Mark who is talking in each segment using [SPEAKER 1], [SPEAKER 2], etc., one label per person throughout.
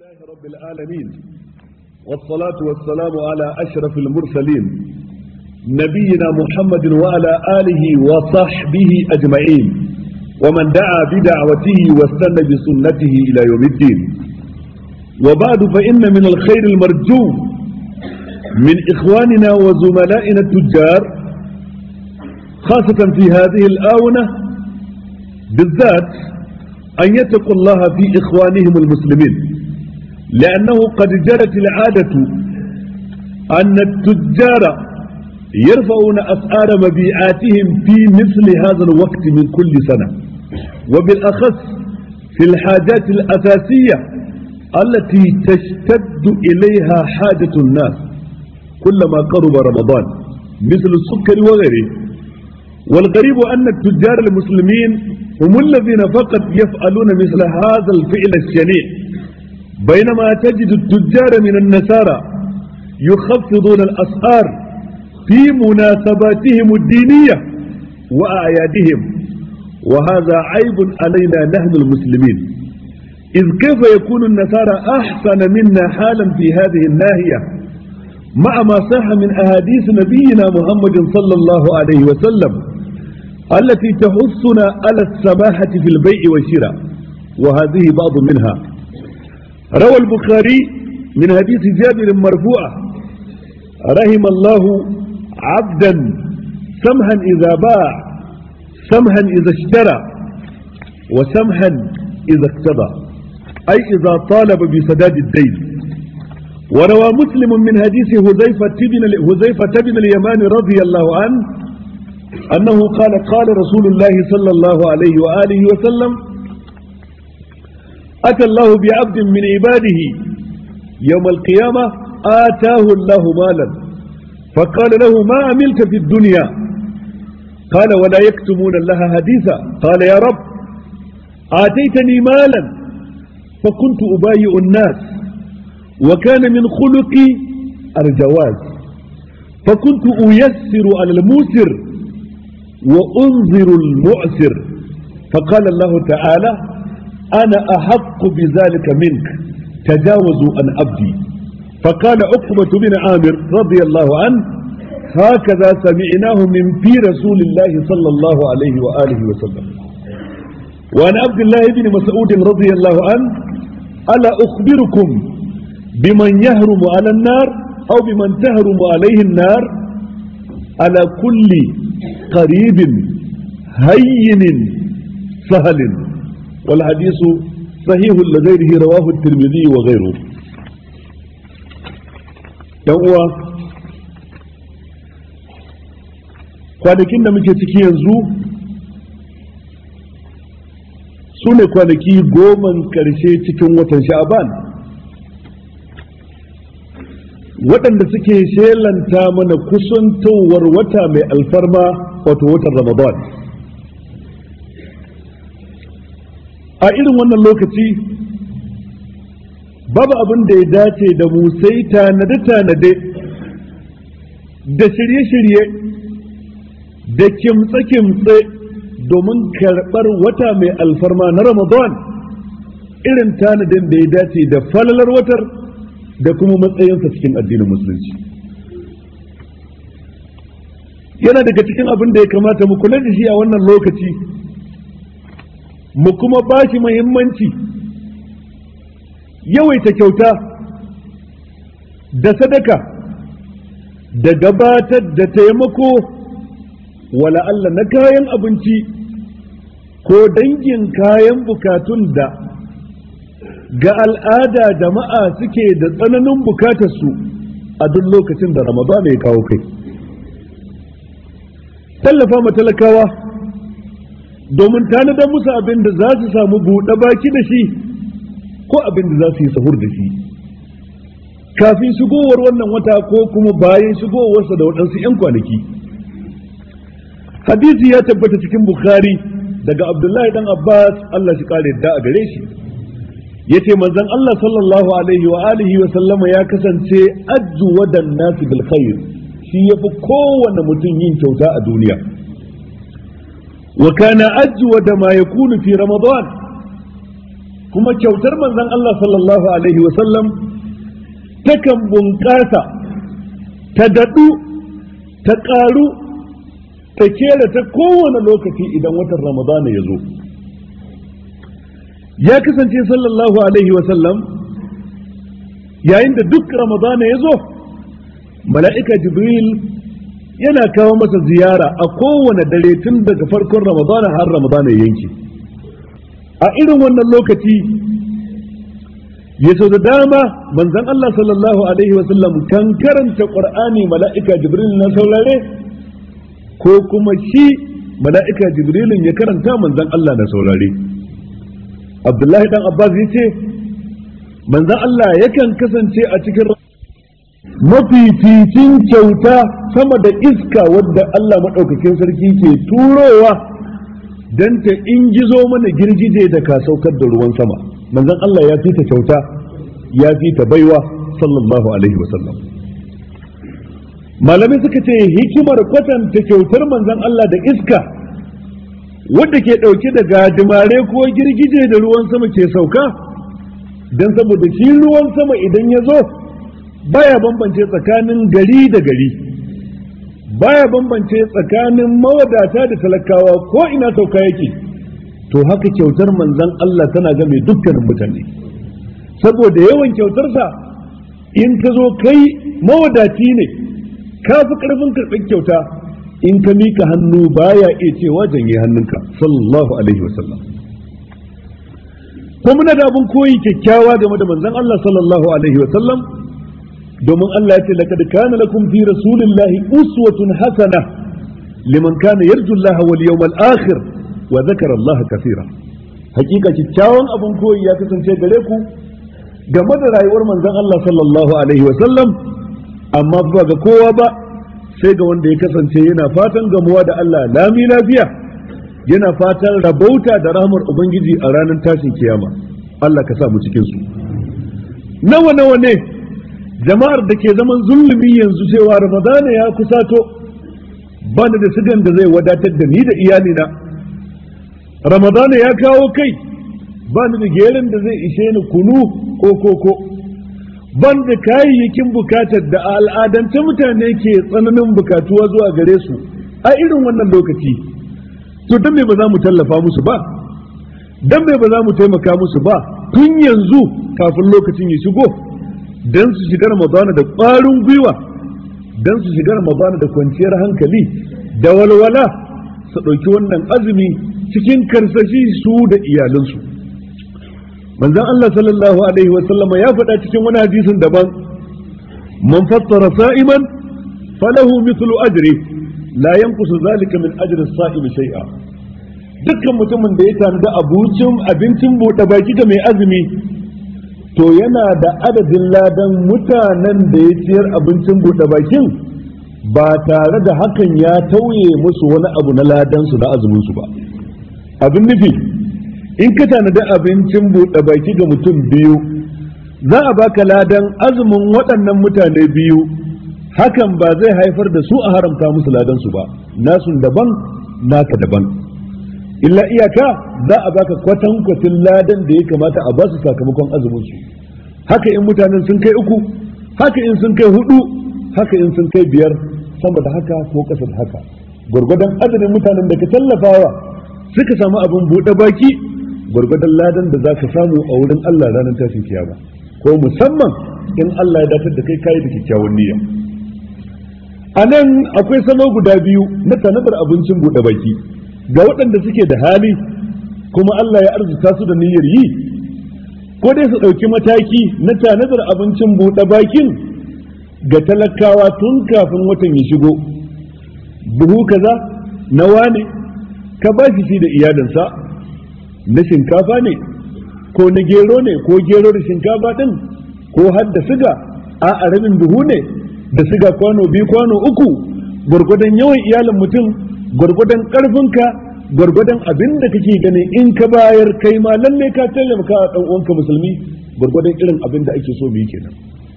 [SPEAKER 1] لله رب العالمين والصلاة والسلام على أشرف المرسلين نبينا محمد وعلى آله وصحبه أجمعين ومن دعا بدعوته واستنى بسنته إلى يوم الدين وبعد فإن من الخير المرجو من إخواننا وزملائنا التجار خاصة في هذه الآونة بالذات أن يتقوا الله في إخوانهم المسلمين لأنه قد جرت العادة أن التجار يرفعون أسعار مبيعاتهم في مثل هذا الوقت من كل سنة وبالأخص في الحاجات الأساسية التي تشتد إليها حاجة الناس كلما قرب رمضان مثل السكر وغيره والغريب أن التجار المسلمين هم الذين فقط يفعلون مثل هذا الفعل الشنيع بينما تجد التجار من النسارى يخفضون الأسعار في مناسباتهم الدينية وأعيادهم وهذا عيب علينا نحن المسلمين إذ كيف يكون النسارى أحسن منا حالا في هذه الناهية مع ما صح من أحاديث نبينا محمد صلى الله عليه وسلم التي تحثنا على السماحة في البيع والشراء وهذه بعض منها روى البخاري من حديث جابر مرفوعة رحم الله عبدا سمحا إذا باع سمحا إذا اشترى وسمحا إذا اقتضى أي إذا طالب بسداد الدين وروى مسلم من حديث هزيفة بن هزيفة بن اليمان رضي الله عنه أنه قال قال رسول الله صلى الله عليه وآله وسلم أتى الله بعبد من عباده يوم القيامة آتاه الله مالا فقال له ما عملت في الدنيا قال ولا يكتمون لها حديثا قال يا رب آتيتني مالا فكنت أبايع الناس وكان من خلقي الجواز فكنت أيسر على الموسر وأنظر المعسر فقال الله تعالى أنا أحق بذلك منك تجاوزوا عن عبدي فقال عقبة بن عامر رضي الله عنه هكذا سمعناه من في رسول الله صلى الله عليه وآله وسلم وعن عبد الله بن مسعود رضي الله عنه ألا أخبركم بمن يهرم على النار أو بمن تهرم عليه النار على كل قريب هين سهل والحديث صحيح لغيره رواه الترمذي وغيره uwa kwanakin da muke ciki yanzu su ne kwanaki goman karshe cikin watan sha'aban waɗanda suke shelanta mana kusantowar wata mai alfarma wato watan ramadan a irin wannan lokaci babu abin da ya dace da mu sai tanade-tanade da shirye-shirye da kimtse-kimtse domin karɓar wata mai alfarma na ramadan irin tanadin da ya dace da falalar watar da kuma matsayinsa cikin addinin musulunci yana daga cikin abin da ya kamata mu kula da shi a wannan lokaci mu kuma ba shi muhimmanci yawaita kyauta da sadaka da gabatar da taimako wala Allah na kayan abinci ko dangin kayan bukatun da ga al'ada jama'a suke da tsananin bukatarsu a duk lokacin da ramadana ya kawo kai tallafa ma talakawa domin tanadar musu abin da za su samu buɗe baki da shi ko abin da za su yi sahur da shi kafin shigowar wannan wata ko kuma bayan shigowarsa da waɗansu 'yan kwanaki hadisi ya tabbata cikin bukhari daga abdullahi dan abbas allah shi kare da a gare shi yace manzon Allah sallallahu alaihi wa alihi wa sallama ya kasance ajju wadan nasi bil khair shi yafi kowanne mutum yin kyauta a duniya wa kana ajju da ma yakunu fi ramadan kuma kyautar manzon Allah sallallahu alaihi wasallam takan bunƙasa ta daɗu ta ƙaru ta kera ta kowane lokaci idan watan ramadana ya zo ya kasance sallallahu alaihi wasallam yayin da duk ramadana ya zo mala'ika jibril yana kawo masa ziyara a kowane dare tun daga farkon ramadana har ramadana ya yanke a irin wannan lokaci ya sau da dama manzan Allah sallallahu alaihi wasallam kan karanta ƙur'ani mala'ika jibril na saurare ko kuma shi mala'ika jibrilin ya karanta manzan Allah na saurare abdullahi dan abbas ya ce manzan Allah yakan kasance a cikin mafificin kyauta sama da iska wadda Allah maɗaukakin sarki ke turowa don ta ingizo mana girgije da ka saukar da ruwan sama manzon Allah ya fita kyauta ya fita baiwa sallallahu alaihi wasallam malamai suka ce hikimar kwatanta kyautar manzon Allah da iska wadda ke ɗauke da gajimare ko girgije da ruwan sama ke sauka don saboda shi ruwan sama idan ya zo baya bambance tsakanin gari da gari baya bambance tsakanin mawadata da talakawa ko ina sauka yake to haka kyautar manzon Allah tana game dukkanin mutane saboda yawan kyautarsa in ka zo kai mawadaci ne ka fi karfin karɓar kyauta in ka mika hannu baya iya cewa janye hannunka sallallahu alaihi wasallam ko muna da abin koyi kyakkyawa game da manzon Allah sallallahu alaihi wasallam domin Allah ya ce laqad kana lakum fi rasulillahi uswatun hasana liman kana yarju Allah wal yawmal akhir wa dhakara Allah kaseera hakika kyakkyawan abin koyi ya kasance gare ku game da rayuwar manzon Allah sallallahu alaihi wa sallam amma ba ga kowa ba sai ga wanda ya kasance yana fatan gamuwa da Allah lami lafiya yana fatan rabauta da rahmar ubangiji a ranar tashin kiyama Allah ka sa mu cikin su nawa nawa ne jama'ar da ke zaman zulumi yanzu cewa ramadana ya kusato bani da sigan da zai wadatar da ni da iyalina ramadana ya kawo kai bani da gerin da zai ishe ni kunu ko koko ban da kayayyakin bukatar da al'adance mutane ke tsananin bukatuwa zuwa gare su a irin wannan lokaci to dan me ba za mu tallafa musu ba dan me ba za mu taimaka musu ba tun yanzu kafin lokacin ya shigo dan su shiga ramadana da ƙwarin gwiwa dan su shiga ramadana da kwanciyar hankali da walwala su ɗauki wannan azumi cikin karsashi su da iyalansu manzon Allah sallallahu alaihi wa sallama ya faɗa cikin wani hadisin daban man fattara sa'iman falahu mithlu ajri la yanqusu zalika min ajri as-sa'imi shay'a dukkan mutumin da ya tanada abincin abincin buɗe baki ga mai azumi to yana da adadin ladan mutanen da ya ciyar abincin buɗe bakin ba tare da hakan ya tauye musu wani abu na ladansu na azuminsu ba abin nufi in ka tanadi abincin buɗe baki ga mutum biyu za a baka ladan azumin waɗannan mutane biyu hakan ba zai haifar da su a haramta musu ladansu ba nasun daban naka daban illa iyaka za a baka kwatankwacin ladan da ya kamata a basu sakamakon azumin su haka in mutanen sun kai uku haka in sun kai hudu haka in sun kai biyar sama da haka ko kasa da haka gwargwadon adadin mutanen da ka tallafawa suka samu abin buɗe baki gwargwadon ladan da za ka samu a wurin Allah ranar tashin kiyama ko musamman in Allah ya datar da kai kayi da kyakkyawan niyya a nan akwai salo guda biyu na tanadar abincin buɗe baki ga waɗanda suke da hali kuma Allah ya arzuta su da niyyar yi ko dai su ɗauki mataki na tanadar abincin buɗe bakin ga talakawa tun kafin watan ya shigo buhu kaza na wane ka ba shi shi da iyalinsa na shinkafa ne ko na gero ne ko gero da shinkafa ɗin ko har da siga a a rabin buhu ne da siga kwano biyu kwano uku gwargwadon yawan iyalin mutum gwargwadon ƙarfinka gwargwadon abin da kake ganin in ka bayar kai ma lalle ka taimaka a ɗan uwanka musulmi gwargwadon irin abin da ake so mu yi kenan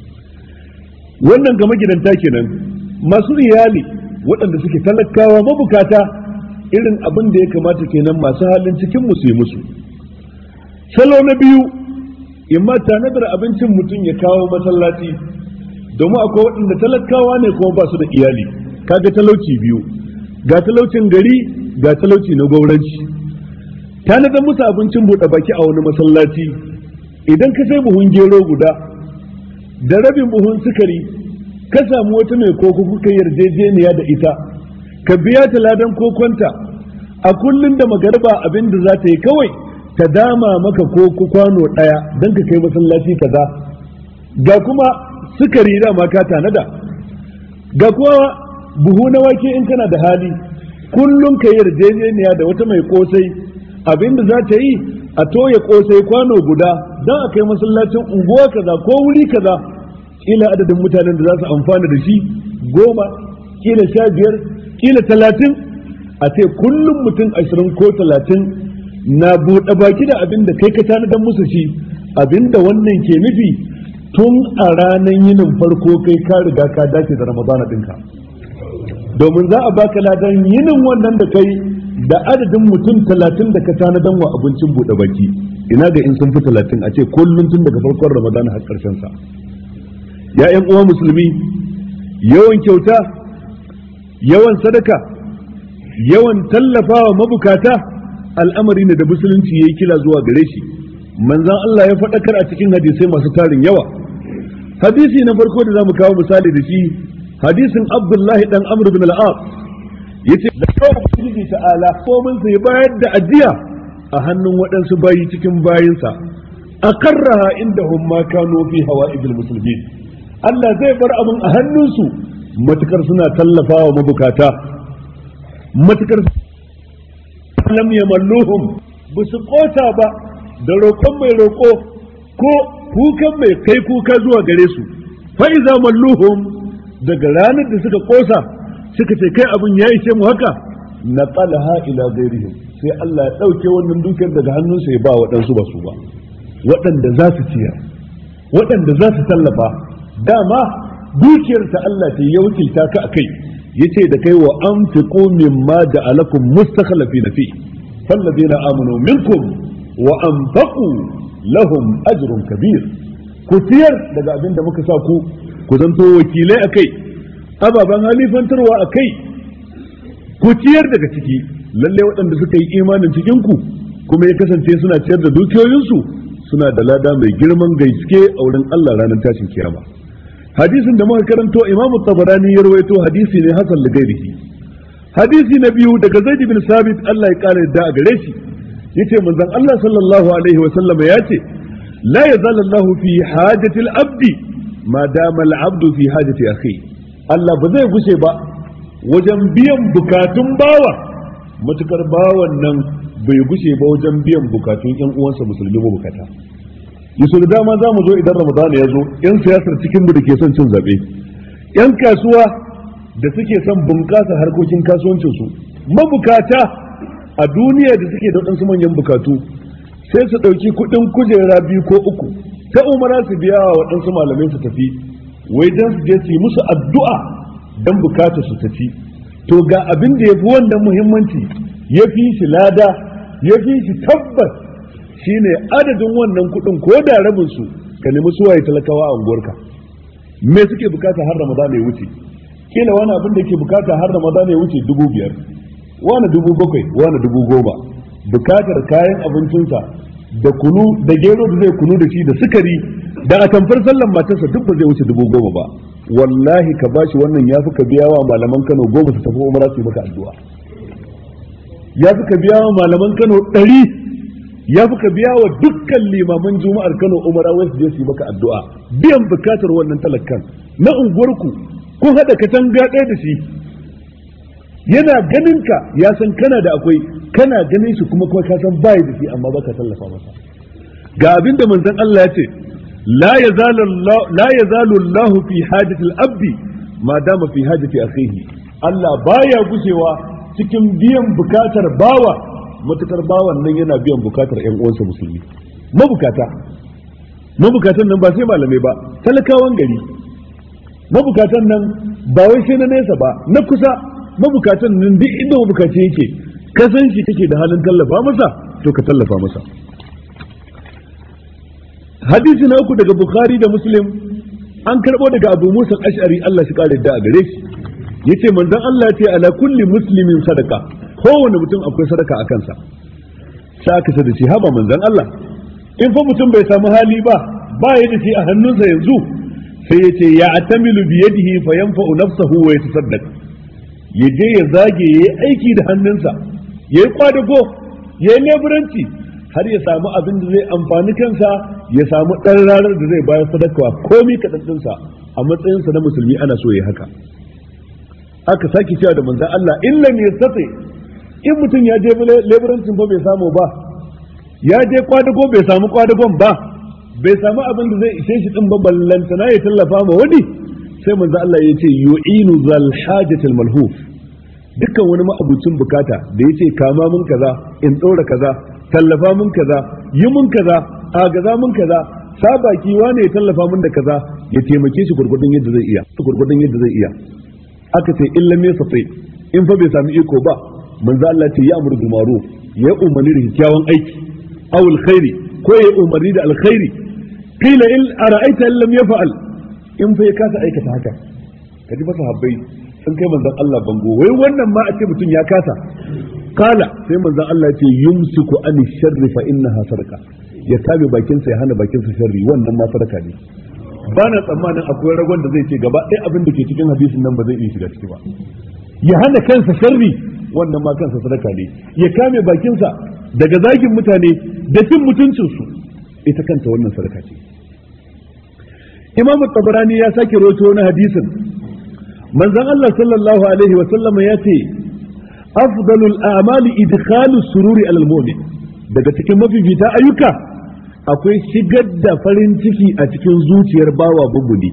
[SPEAKER 1] wannan ga magidanta kenan masu iyali waɗanda suke talakawa mabukata irin abin da ya kamata kenan masu halin cikin mu su yi musu salo na biyu imma tanadar abincin mutum ya kawo masallaci domin akwai waɗanda talakawa ne kuma ba su da iyali kaga talauci biyu ga talaucin gari ga talauci na gwauranci tanadar musu abincin buɗe baki a wani masallaci idan ka sai buhun gero guda da rabin buhun sukari ka samu wata mai koko kuka yarjejeniya da ita ka biya ta ladan kokonta a kullum da magarba abin da za ta yi kawai ta dama maka koko kwano ɗaya don ka kai masallaci kaza ga kuma sukari dama ka tanada ga kuma buhu na wake in kana da hali kullum ka yarjejeniya da wata mai kosai abin da za ta yi a toya kosai kwano guda don a kai masallacin unguwa kaza ko wuri kaza kila adadin mutanen da za su amfana da shi goma kila sha biyar kila talatin a ce kullum mutum ashirin ko talatin na buɗe baki da abin da kai ka tanadan musu shi abin da wannan ke nufi tun a ranar yinin farko kai ka riga ka dace da ramadana ɗinka domin za a baka ladan yinin wannan da kai da adadin mutum talatin da ka tanadan wa abincin buɗe baki ina ga in sun fi talatin a ce kullum tun daga farkon ramadana har ƙarshen sa ya ƴan uwa musulmi yawan kyauta yawan sadaka yawan tallafawa mabukata al'amari ne da musulunci ya yi kila zuwa gare shi manzan Allah ya faɗakar a cikin hadisai masu tarin yawa hadisi na farko da za mu kawo misali da shi hadisin abdullahi dan amr bin al-as yace da kawo ubangiji ta'ala komin sai bayar da ajiya a hannun waɗansu bayi cikin bayinsa akarraha indahum ma kanu fi hawa'ijil muslimin Allah zai bar abin a hannunsu matukar suna tallafawa mabukata matukar lam yamalluhum ba su kota ba da roƙon mai roƙo ko kukan mai kai kuka zuwa gare su fa iza malluhum daga ranar da suka kosa suka ce kai abin ya ishe mu haka na qalaha ila ghairihim sai Allah ya dauke wannan dukiyar daga hannunsa ya ba waɗansu ba su ba waɗanda za su ciyar waɗanda za su tallafa dama dukiyar ta Allah ce ya wakilta ka akai yace da kai wa anfiqu mimma ja'alakum mustakhlifina fi falladheena amanu minkum wa anfaqu lahum ajrun kabir ku tiyar daga abin da muka sa ku ku zanto wakilai akai ababen halifantarwa akai ku ciyar daga ciki lalle waɗanda suka yi imanin cikin ku kuma ya kasance suna ciyar da dukiyoyinsu suna da lada mai girman gaske a wurin Allah ranar tashin kiyama hadisin da muka karanto Imam Tabarani ya rawaito hadisi ne hasan da gairihi hadisi na biyu daga Zaid bin Sabit Allah ya kare da a gare shi yace manzon Allah sallallahu alaihi wa sallam ya ce la yazal Allah fi hajati al-abd ma dama al-abd fi hajati akhi Allah ba zai gushe ba wajen biyan bukatun bawa matukar bawan nan bai gushe ba wajen biyan bukatun ƴan uwansa musulmi ba bukata yaso da dama za mu zo idan Ramadan ya zo ƴan siyasar cikin mu da ke son cin zabe ƴan kasuwa da suke son bunƙasa harkokin kasuwancinsu mabukata a duniya da suke da waɗansu manyan bukatu sai su ɗauki kuɗin kujera biyu ko uku ta umara su biya wa waɗansu malamai su tafi wai don su je su yi musu addu'a don bukata su tafi to ga abin da ya fi wannan muhimmanci ya fi shi lada ya fi shi tabbas shine adadin wannan kuɗin ko da rabin su ka nemi suwaye talakawa a unguwarka me suke bukata har ramadan ya wuce kila wani abin da ke bukata har ramadan ya wuce dubu biyar wani dubu bakwai wani dubu goma bukatar kayan abincinsa da kunu da gero da zai kunu da shi da sukari da a tamfar sallan matarsa duk ba zai wuce dubu goma ba wallahi ka bashi wannan ya fi ka biya wa malaman kano goma su tafi umara su yi maka addu'a ya fi ka biya wa malaman kano ɗari ya fi ka biya wa dukkan limaman juma'ar kano umara wai su je su yi maka addu'a biyan bukatar wannan talakan na unguwarku kun haɗa katanga ɗaya da shi yana ganin ka ya san kana da akwai kana ganin shi kuma kuma ka san bai da shi amma baka tallafa masa ga abin da manzon Allah ya ce la yazalu la yazalu Allah fi hajati al-abd ma dama fi hajati akhihi Allah baya gushewa cikin biyan bukatar bawa matukar bawan nan yana biyan bukatar ƴan uwansa musulmi mabukata mabukatan nan ba sai malamai ba talakawan gari mabukatan nan ba wai sai na nesa ba na kusa mabukatan nan duk inda mabukaci yake ka san shi kake da halin tallafa masa to ka tallafa masa hadisi na uku daga bukhari da muslim an karbo daga abu musa ash'ari Allah shi kare da a gare shi yace manzon Allah ce ala kulli muslimin sadaka kowane mutum akwai sadaka a kansa sai aka da shi haba manzon Allah in fa mutum bai samu hali ba ba ya da shi a hannunsa yanzu sai ya ce ya atamilu bi yadihi fa yanfa'u nafsahu wa yatasaddaq ya je ya zage yayi aiki da hannunsa yayi kwadago yayi leburanci har ya samu abin da zai amfani kansa ya samu ɗan ranar da zai bayar sadaka komi kaɗaɗinsa a matsayinsa na musulmi ana so ya haka aka sake cewa da manzan Allah in lam yastati in mutum ya je leburancin fa bai samu ba ya je kwadago bai samu kwadagon ba bai samu abin da zai ishe shi din ba ballantana ya tallafa ma wani sai manzan Allah ya ce yu'inu zal hajatil malhuf dukkan wani ma'abucin bukata da ya ce kama mun kaza in ɗora kaza tallafa mun kaza yi mun kaza agaza mun kaza sa baki wane ya tallafa mun da kaza ya taimake shi gurgurdun yadda zai iya gurgurdun yadda zai iya aka ce in lam yastati in fa bai sami iko ba manzo Allah ce ya amuru bil ma'ruf ya umarni da kyakkyawan aiki aw alkhairi ko ya umarni da alkhairi qila in ara'aita lam yaf'al in fa ya kasa aikata haka kaji ba sahabbai sun kai manzon Allah bango wai wannan ma a ce mutum ya kasa kala sai manzon Allah ce yumsiku an sharri fa innaha sadaqa ya kame bakinsa ya hana bakinsa sharri wannan ma sadaka ne ba na tsammanin akwai ragon da zai ce gaba ɗaya abin da ke cikin hadisin nan ba zai iya shiga ciki ba ya hana kansa sharri wannan ma kansa sadaka ne ya kame bakinsa daga zagin mutane da cin mutuncinsu ita kanta wannan sadaka ce imam tabarani ya sake roto wani hadisin manzon Allah sallallahu alaihi wa sallama ya ce afdalul a'mali idkhalu sururi alal mu'min daga cikin mafifita ayyuka akwai shigar da farin ciki a cikin zuciyar bawa bubbuli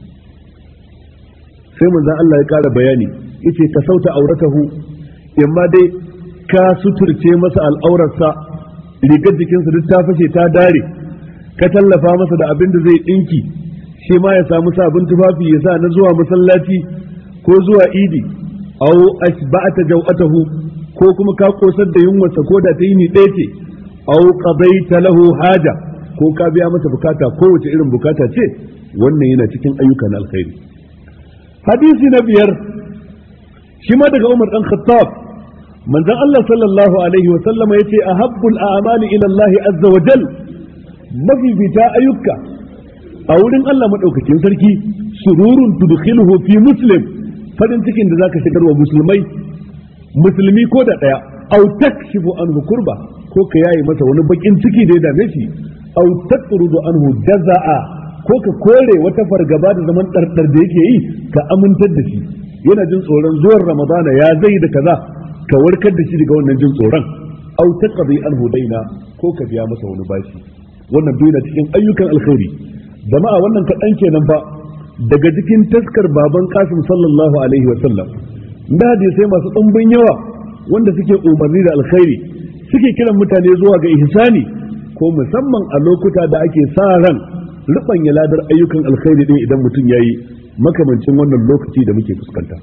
[SPEAKER 1] sai manzon Allah ya kara bayani yace ka sauta auratahu imma dai ka suturce masa al'aurarsa rigar jikinsa duk ta fashe ta dare ka tallafa masa da abin da zai dinki shi ma ya samu sabon tufafi ya sa na zuwa masallaci ko zuwa idi aw asba'ata jaw'atahu ko kuma ka kosar da yunwarsa ko da ta yi ni ɗaya ce aw qadaita lahu haja ko ka biya masa bukata kowace irin bukata ce wannan yana cikin ayyukan alkhairi hadisi na biyar shi ma daga Umar dan Khattab manzon Allah sallallahu alaihi wa sallama yace ahabbul a'mali ila Allah azza wa jal mafifita ayyuka a wurin Allah madaukakin sarki sururun tudkhiluhu fi muslim farin cikin da zaka shigar wa musulmai musulmi ko da daya aw takshifu anhu kurba ko ka yayi masa wani bakin ciki da ya dame shi aw tatrudu anhu jazaa ko ka kore wata fargaba da zaman dardar da yake yi ka amintar da shi yana jin tsoron zuwan ramadana ya zai da kaza ka warkar da shi daga wannan jin tsoron aw taqdi anhu daina ko ka biya masa wani bashi wannan duk yana cikin ayyukan alkhairi jama'a wannan kaɗan kenan ba daga cikin taskar baban kasim sallallahu alaihi wa sallam da hadisai masu ɗumbin yawa wanda suke umarni da alkhairi suke kiran mutane zuwa ga ihsani ko musamman a lokuta da ake sa ran rubanya ladar ayyukan alkhairi din idan mutum yayi makamancin wannan lokaci da muke fuskanta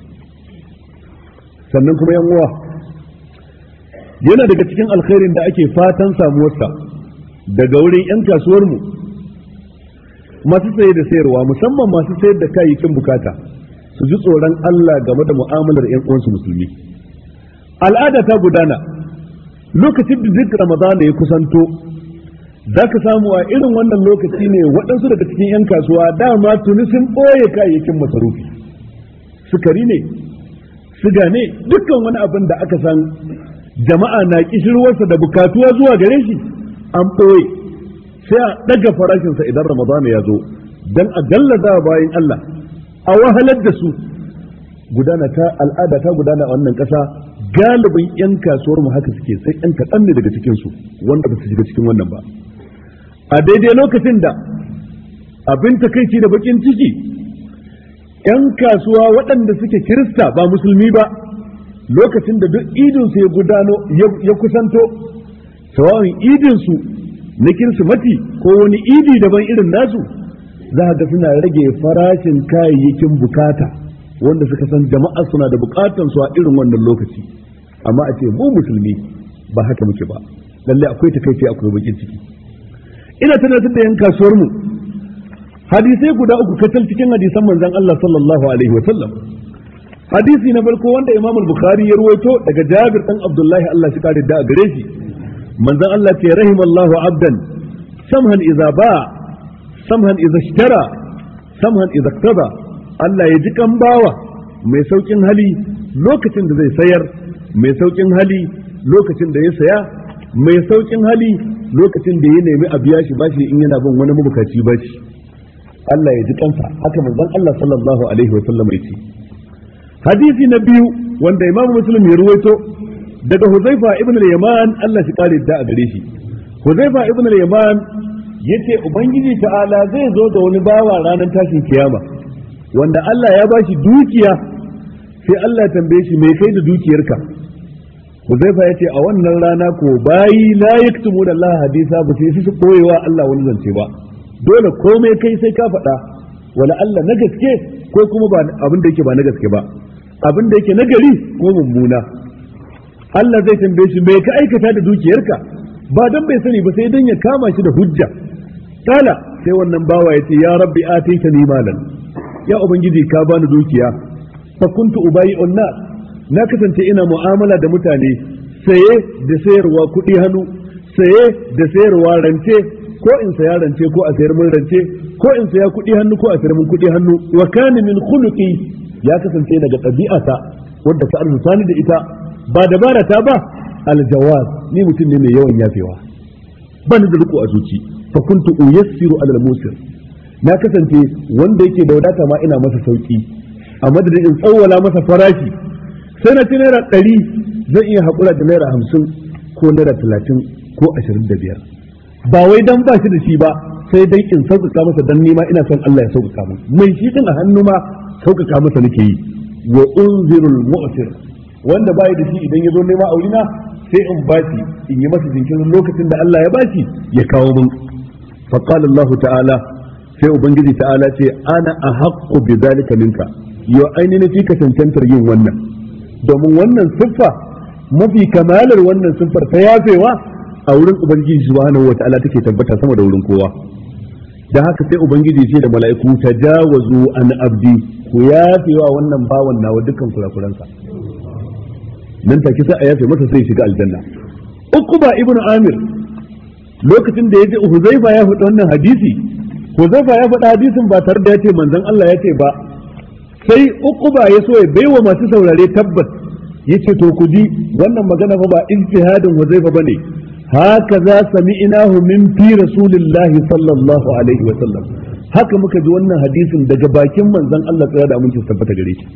[SPEAKER 1] sannan kuma yan uwa yana daga cikin alkhairin da ake fatan samuwarsa daga wurin 'yan kasuwarmu masu saye da sayarwa musamman masu sayar da kayayyakin bukata su ji tsoron Allah game da mu'amalar 'yan uwansu musulmi al'ada ta gudana lokacin da duk ramadana ya kusanto za ka samu a irin wannan lokaci ne waɗansu daga cikin 'yan kasuwa dama tuni sun ɓoye kayayyakin masarufi sukari ne siga ne dukkan wani abin da aka san jama'a na kishirwarsa da bukatuwa zuwa gare shi an ɓoye sai a ɗaga farashinsa idan ramadana ya zo don a gallaza bayan Allah a wahalar da su gudana ta al'ada ta gudana a wannan ƙasa galibin 'yan kasuwar mu haka suke sai 'yan kaɗan ne daga cikinsu wanda ba su shiga cikin wannan ba a daidai lokacin da abin takaici da bakin ciki 'yan kasuwa waɗanda suke kirista ba musulmi ba lokacin da duk idinsu ya gudano ya kusanto sawa'un idinsu na kirsimati ko wani idi daban irin nasu za ga suna rage farashin kayayyakin bukata wanda suka san jama'a suna da bukatan su a irin wannan lokaci amma a ce mu musulmi ba haka muke ba lalle akwai takaici akwai bakin ciki ina tunatar da yan kasuwar mu hadisai guda uku kacal cikin hadisan manzon Allah sallallahu alaihi wa sallam hadisi na farko wanda Imam Bukhari ya ruwaito daga Jabir dan Abdullahi Allah shi kare da gare shi manzon Allah ce rahimallahu abdan samhan idza ba samhan idza ishtara samhan idza iktaba Allah ya ji kan bawa mai saukin hali lokacin da zai sayar mai saukin hali lokacin da ya saya mai saukin hali lokacin da ya nemi a biya shi bashi in yana bin wani mabukaci bashi Allah ya ji kansa haka manzon Allah sallallahu alaihi wa sallam ya ce hadisi na biyu wanda Imam Muslim ya ruwaito daga Huzaifa ibn al-Yaman Allah shi kare da a gare shi Huzaifa ibn al-Yaman yace ubangiji ta'ala zai zo da wani bawa ranar tashin kiyama wanda Allah ya bashi dukiya sai Allah ya tambaye shi me kai da dukiyarka Huzaifa yace a wannan rana ko bayi la yaktumu da Allah hadisa ba sai su koyewa Allah wani zance ba dole komai kai sai ka faɗa wala Allah na gaske ko kuma ba abin da yake ba na gaske ba abin da yake na gari ko mummuna Allah zai tambaye shi me ka aikata da dukiyarka ba dan bai sani ba sai dan ya kama shi da hujja kala sai wannan bawa ya ce ya rabbi ataitani malan ya ubangiji ka bani dukiya fa kuntu ubayi nas na kasance ina mu'amala da mutane saye da sayarwa kuɗi hannu saye da sayarwa rance ko in saya rance ko a sayar min rance ko in saya kuɗi hannu ko a sayar min kuɗi hannu wa kana min khuluqi ya kasance daga ɗabi'ata wadda ta arzuta ni da ita ba dabara ta ba aljawaz ni mutum ne mai yawan yafewa ba ni da riko a zuci fa kuntu uyassiru alal musir na kasance wanda yake da wadata ma ina masa sauki a madadin in tsawwala masa farashi sai na ci naira ɗari zan iya haƙura da naira hamsin ko naira talatin ko ashirin da biyar ba wai dan ba shi da shi ba sai dai in sauƙaƙa masa dan nima ina son Allah ya sauƙaƙa min mai shi din a hannu ma sauƙaƙa masa nake yi wa unzirul mu'sir wanda bai da shi idan ya zo nema aurina sai in bashi in yi masa jinkirin lokacin da Allah ya bashi ya kawo min fa qala Allah ta'ala sai ubangiji ta'ala ce ana ahaqqu bi zalika minka yo ainihin fi ka cancantar yin wannan domin wannan siffa mafi kamalar wannan siffar ta yafewa a wurin ubangiji subhanahu wata'ala take tabbata sama da wurin kowa dan haka sai ubangiji ce da mala'iku tajawazu an abdi ku yafewa wannan bawan nawa dukkan kurakuransa nan take sai a yafe masa sai shiga aljanna uquba ibnu amir lokacin da yaje huzaifa ya faɗi wannan hadisi huzaifa ya faɗi hadisin ba tare da ya ce manzon Allah ya ce ba sai uquba ya so ya baiwa masu saurare tabbas yace to ku ji wannan magana fa ba ijtihadin huzaifa bane haka za sami'nahu min fi rasulillahi sallallahu alaihi wa sallam haka muka ji wannan hadisin daga bakin manzon Allah tsaya da aminci tabbata gare shi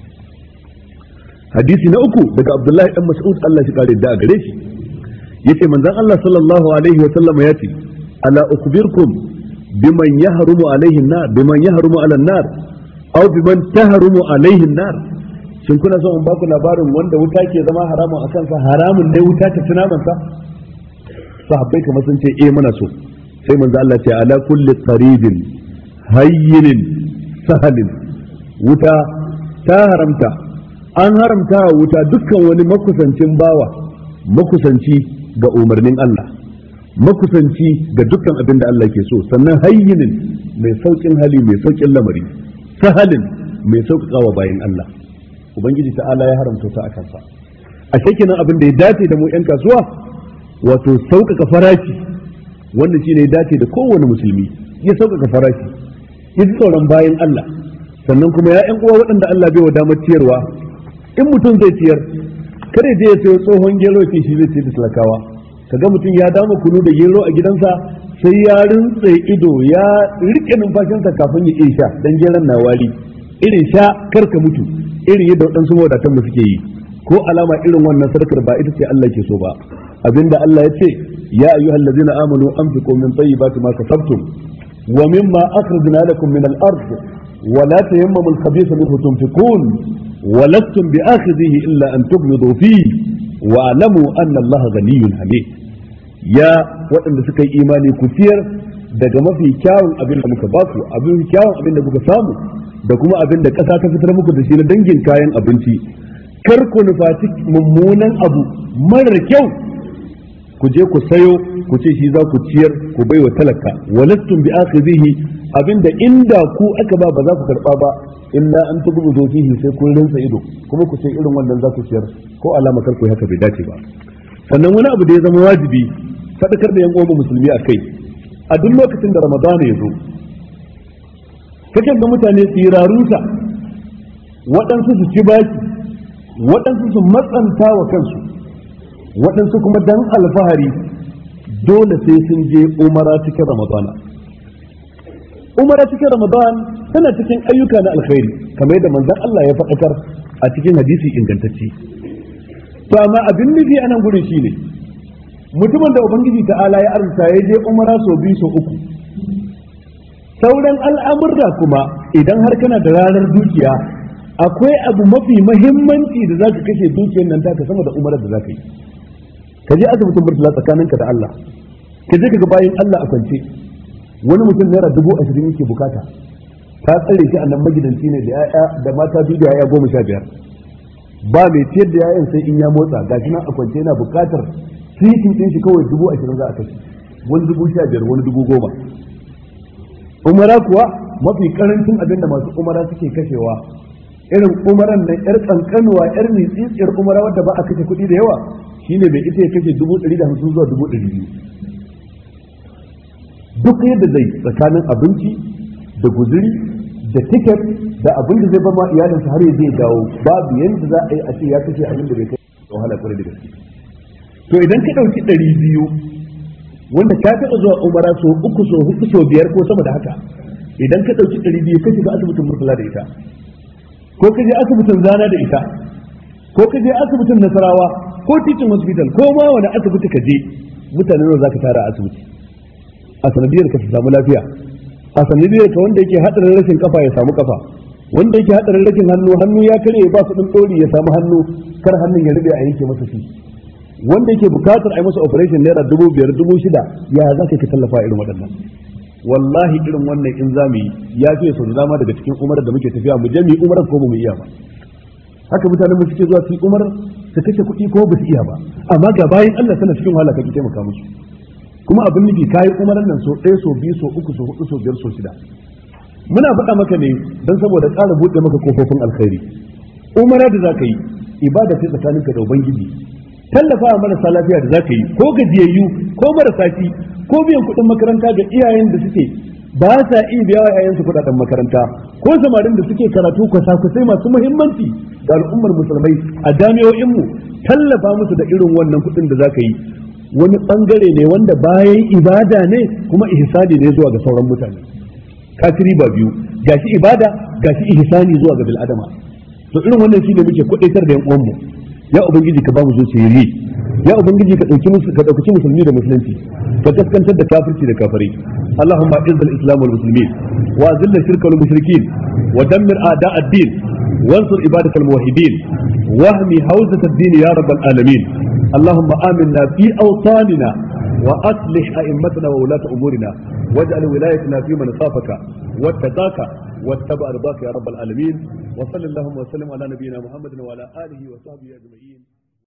[SPEAKER 1] hadisi na uku daga Abdullahi dan Mas'ud Allah shi kare da gare shi yace manzon Allah sallallahu alaihi wa sallam ya ce ala ukhbirkum biman yahrumu alaihi an-nar biman yahrumu ala an-nar aw biman tahrumu alaihi an-nar shin kuna son in ba ku labarin wanda wuta ke zama haramun a kansa haramun ne wuta ta tuna mansa sahabbai kamar sun ce eh muna so sai manzo Allah ce ala kulli qaribin hayyinin sahalin wuta ta haramta an haramta wa wuta dukkan wani makusancin bawa makusanci ga umarnin Allah makusanci ga dukkan abin da Allah ke so sannan hayyinin mai saukin hali mai saukin lamari sahalin mai sauƙaƙawa bayan Allah ubangiji ta'ala ya haramta ta a kansa a kenan abin da ya dace da mu 'yan kasuwa wato sauƙaƙa farashi wanda shi ne ya dace da kowane musulmi ya sauƙaƙa farashi ya ji tsoron bayan Allah sannan kuma ya ƴan uwa waɗanda Allah bai wa damar ciyarwa in mutum zai ciyar kada je ya sayo tsohon gero ya shi zai ce da talakawa kaga mutum ya dama kunu da gero a gidansa sai ya rintse ido ya rike numfashinsa kafin ya iya sha dan geron na wari irin sha karka mutu irin yadda waɗansu mawadatan mu suke yi ko alama irin wannan sadakar ba ita ce Allah ke so ba abinda Allah ya ce ya ayyuhal ladzina amanu anfiqu min tayyibati ma kasabtum wa mimma akhrajna lakum min al-ard wa la tayammamu al-khabitha minhu tunfiqun wa lastum bi'akhidhihi illa an tughmidu fihi wa alamu anna Allah ghaniyyun hamid ya waɗanda suka yi imani ku ciyar daga mafi kyawun abin da muka baku abin kyawun abin da kuka samu da kuma abin da ƙasa ta fitar muku da shi na dangin kayan abinci kar ku nufaci mummunan abu marar kyau ku je ku sayo ku ce shi za ku ciyar ku bai wa talaka walastum bi akhidhihi abinda inda ku aka ba ba za ku karba ba illa an tubu fihi sai kun rinsa ido kuma ku ce irin wannan za ku ciyar ko alama kar ku haka bai dace ba sannan wani abu da ya zama wajibi faɗakar da yan uwan musulmi a kai a duk lokacin da ramadana ya zo kakan ga mutane su yi rarusa waɗansu su ci baki waɗansu su matsanta wa kansu waɗansu kuma dan alfahari dole sai sun je umara cikin ramadana umara cikin ramadan tana cikin ayyuka na alkhairi kamar yadda manzon Allah ya faɗakar a cikin hadisi ingantacce to amma abin nufi a nan gurin shine mutumin da ubangiji ta'ala ya arzuta ya je umara sau biyu sau uku sauran al'amurra kuma idan har kana da ranar dukiya akwai abu mafi mahimmanci da za ka kashe dukiyar nan taka sama da umarar da za ka yi ka je asibitin murtala tsakaninka da Allah ka je ka ga bayan Allah a kwance wani mutum naira dubu ashirin yake bukata ta tsare shi a nan magidanci ne da ya'ya da mata biyu da ya'ya goma sha biyar ba mai ciyar da ya'yan sai in ya motsa ga shi nan a kwance yana bukatar titin ɗin shi kawai dubu ashirin za a kashe wani dubu sha biyar wani dubu goma umara kuwa mafi karancin abin da masu umara suke kashewa irin umaran nan yar kankanuwa yar mitsitsiyar umara wadda ba a kashe kuɗi da yawa shine bai ita ya kashe dubu ɗari da hamsin zuwa dubu ɗari biyu duk yadda zai tsakanin abinci da guzuri da tiket da abin da zai ba ma iyalinsa har ya zai dawo babu yadda za a yi a ce ya kashe abin da bai kai wahala kwarai da gaske to idan ka ɗauki ɗari biyu wanda ka taɓa zuwa umara so uku so huɗu so biyar ko sama da haka idan ka ɗauki ɗari biyu ka shiga asibitin murtala da ita ko ka je asibitin zana da ita ko ka je asibitin nasarawa ko titin hospital ko ma wani asibiti ka je mutane nawa za ka tara a asibiti a sanadiyar ka samu lafiya a sanadiyar ka wanda yake hadarin rashin kafa ya samu kafa wanda yake hadarin rashin hannu hannu ya kare ba su din dori ya samu hannu kar hannun ya rube a yanke masa shi wanda yake bukatar a yi masa operation naira dubu biyar dubu shida ya za ka tallafa irin waɗannan wallahi irin wannan in za mu yi ya fiye sau da dama daga cikin umar da muke tafiya mu je mu yi umar ko mu iya ba haka mutanen mu suke zuwa su yi umar su kashe kuɗi ko ba su iya ba amma ga bayan Allah tana cikin wahala kake taimaka musu kuma abin nufi kayi umaran nan so ɗaya so biyu so uku so hudu so biyar so shida muna faɗa maka ne don saboda ƙara buɗe maka kofofin alkhairi umara da zaka yi ibada ce tsakaninka da ubangiji tallafa wa marasa lafiya da zaka yi ko gajiyayyu ko marasa ci ko biyan kuɗin makaranta ga iyayen da suke ba sa iya biya wa yayansu kuɗaɗen makaranta ko samarin da suke karatu kwasa-kwasai masu muhimmanci ga al'ummar musulmai a jami'o'inmu tallafa musu da irin wannan kuɗin da zaka yi wani bangare ne wanda bayan ibada ne kuma ihsani ne zuwa ga sauran mutane kafiri ba biyu gashi ibada gashi ihsani zuwa ga bil adama to irin wannan shine muke kudaitar da yan uwanmu ya ubangiji ka ba mu zuciyar ya ubangiji ka dauki musu ka dauki musulmi da musulunci ka kaskantar da kafirci da kafirai allahumma izz al islam wal muslimin wa azil al shirka wal mushrikin wa dammir a'da ad din وانصر عبادك الموحدين واهمي حوزة الدين يا رب العالمين اللهم آمنا في أوطاننا وأصلح أئمتنا وولاة أمورنا واجعل ولايتنا في من خافك واتقاك واتبع رضاك يا رب العالمين وصل اللهم وسلم على نبينا محمد وعلى آله وصحبه أجمعين